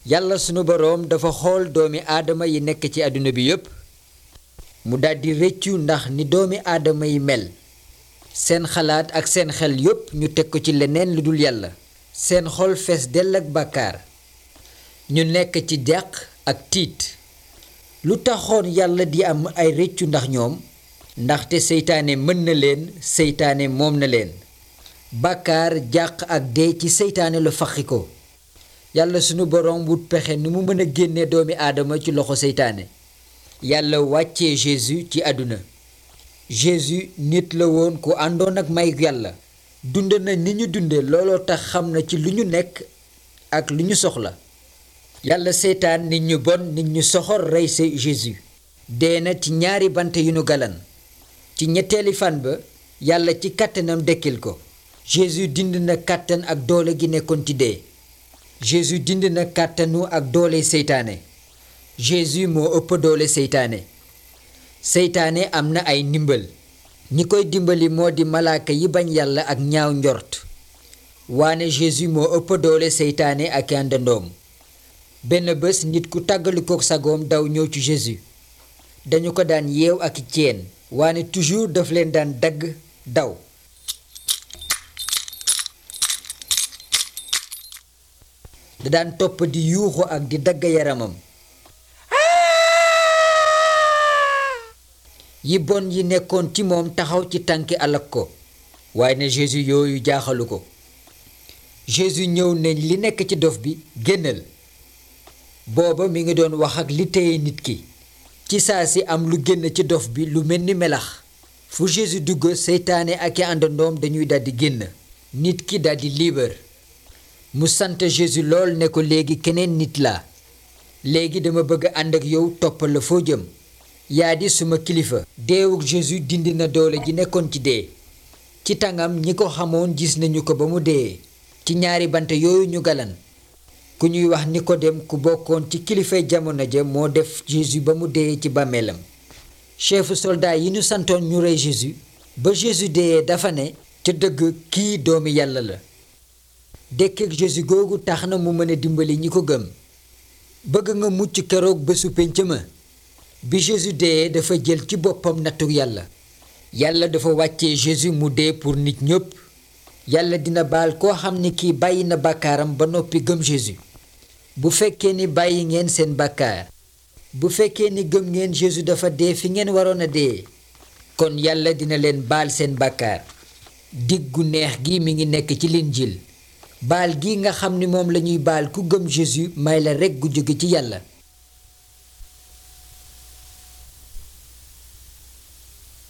yàlla sunu boroom dafa xool doomi aadama yi nekk ci àdduna bi yépp mu daldi rëccu ndax ni doomi aadama yi mel seen xalaat ak seen xel yépp ñu teg ko ci leneen lu dul yàlla seen xol fees dell ak bàkkaar ñu nekk ci jàq ak tiit lu taxoon yàlla di am ay rëccu ndax ñoom ndaxte seytaane mën na leen seytaane moom na leen bàkkaar jàq ak dee ci seytaane la faxi ko yàlla sunu boroom wut pexe nu mu mën a génne doomi aadama ci loxo seytaane yàlla wàccee Jésus ci àdduna Jésus nit la woon ku àndoon ak may yàlla dund na ni ñu dunde looloo tax xam na ci lu ñu nekk ak lu ñu soxla yàlla seytaan nit ñu bon nit ñu soxor rey sa Jésus dee na ci ñaari bant yu nu galan ci ñetteeli fan ba yàlla ci kàttanam dekkil ko Jésus dind na kàttan ak doole gi nekkoon ci dee Jésus dind na kàttanu ak doole seytaane Jésus moo ëpp doole seytaane seytaane am na ay ndimbal ñi koy dimbali moo di malaaka yi bañ yàlla ak ñaaw njort waane Jésus moo ëpp doole seytaane ak àndandoom benn bés nit ku tàggalikook sagoom daw ñëw ci Jésus dañu ko daan yeew ak ceen waane toujours daf leen daan dagg daw da daan topp di yuuxu ak di dagg yaramam yi bon yi nekkoon ci moom taxaw ci tànki alak ko waaye ne Jésus yooyu jaaxalu ko Jésus ñëw ne li nekk ci dof bi génnal booba mi ngi doon wax ak li téye nit ki ci saa si am lu génn ci dof bi lu mel ni melax fu Jésus dugg seytaane ak i àndandoom dañuy daldi génn nit ki daldi liibar mu sant Jésus lool ne ko léegi keneen nit laa léegi dama bëgg ànd ak yow toppal la foo jëm yaa di suma kilifa deewuk Jésus dindi na doole ji nekkoon ci dee ci tàngam ñi ko xamoon gis nañu ko ba mu dee ci ñaari bant yooyu ñu galan ku ñuy wax Nikodem ku bokkoon ci kilifay jamono ja moo def Jésus ba mu dee ci bàmmeelam chefu soldat yi ñu santoon ñu rey Jésus ba Jésus dee dafa ne ca dëgg kii doomi yàlla la dekkeek Jésus googu tax na mu mën a dimbali ñi ko gëm bëgg nga mucc keroog bésu pénc ma bi Jésus dee dafa jël ci boppam nattu yàlla yàlla dafa wàccee Jésus mu dee pour nit ñépp yàlla dina baal koo xam ni kii bàyyi na bàkkaaram ba noppi gëm Jésus bu fekkee ni bàyyi ngeen seen bàkkaar bu fekkee ni gëm ngeen Jésus dafa dee fi ngeen waroon a dee kon yàlla dina leen baal seen bàkkaar diggu neex gi mi ngi nekk ci Linjiil baal gi nga xam ni moom lañuy baal ku gëm Jésus may la rekk gu jóge ci yàlla